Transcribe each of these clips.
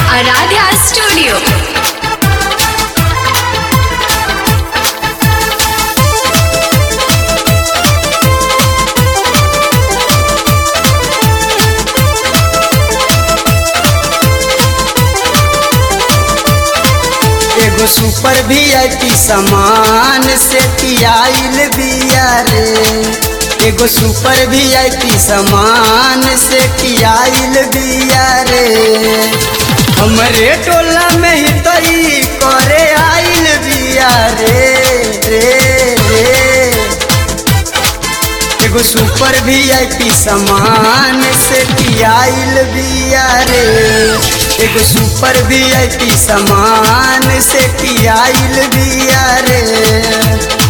Aradhya Studio. एगो super VIP सामान से पियाइल बिया रे एगो सुपर वीआईपी सामान से पियाइल बिया रे हमरे टोला में ही तई करे आइल बिया रे रे रे एगो सुपर वीआईपी सामान से पियाइल बिया रे एगो सुपर वीआईपी सामान से पियाइल बिया रे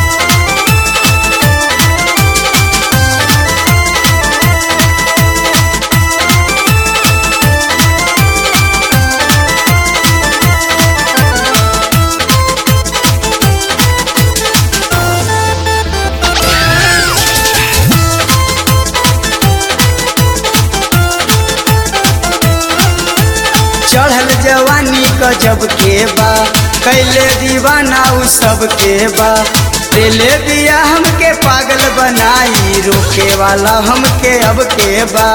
चढ़ल जवानी गजब के बा कैले दीवाना उ सब के बा दिले बिया हमके पागल बनाई रोके वाला हमके अब के बा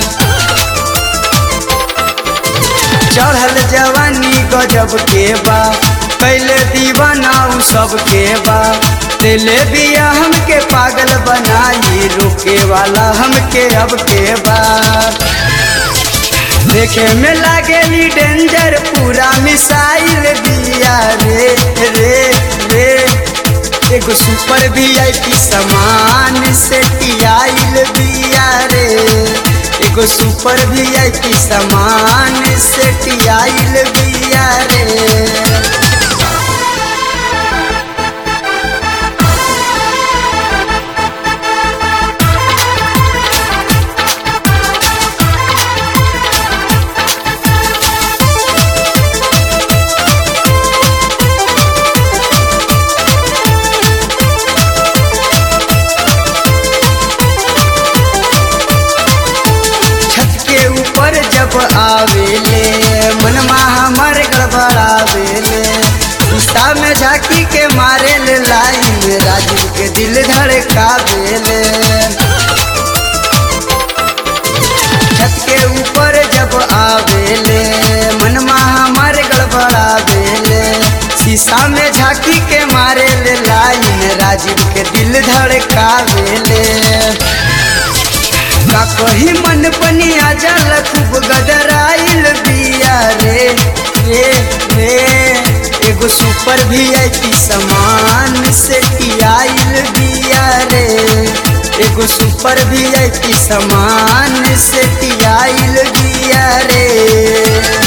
चढ़ल जवानी गजब के बा कैले दीवाना उ सब के बा दिले बिया हमके पागल बनाई रोके वाला हमके अब के बा देखे में लागेली डेंजर पूरा मिसाइल बिया रे रे रे एगो सुपर वीआईपी सामान से पियाइल बिया रे एगो सुपर वीआईपी सामान से पियाइल बिया रे छत के ऊपर जब आवेले मनमा हमर गड़बड़ावेले गुस्सा में झांकी के मारे ले लाइन राजीव के दिल धड़कावेले छत के ऊपर जब आवेले मनमा हमर गड़बड़ावेले शीशा में झांकी के मारे ले लाइन राजीव के दिल धड़कावेले का कही मन पनिया जल खूब गदराइल बिया रे रे रे एगो सुपर वीआईपी सामान से पियाइल बिया रे एगो सुपर वीआईपी सामान से पियाइल बिया रे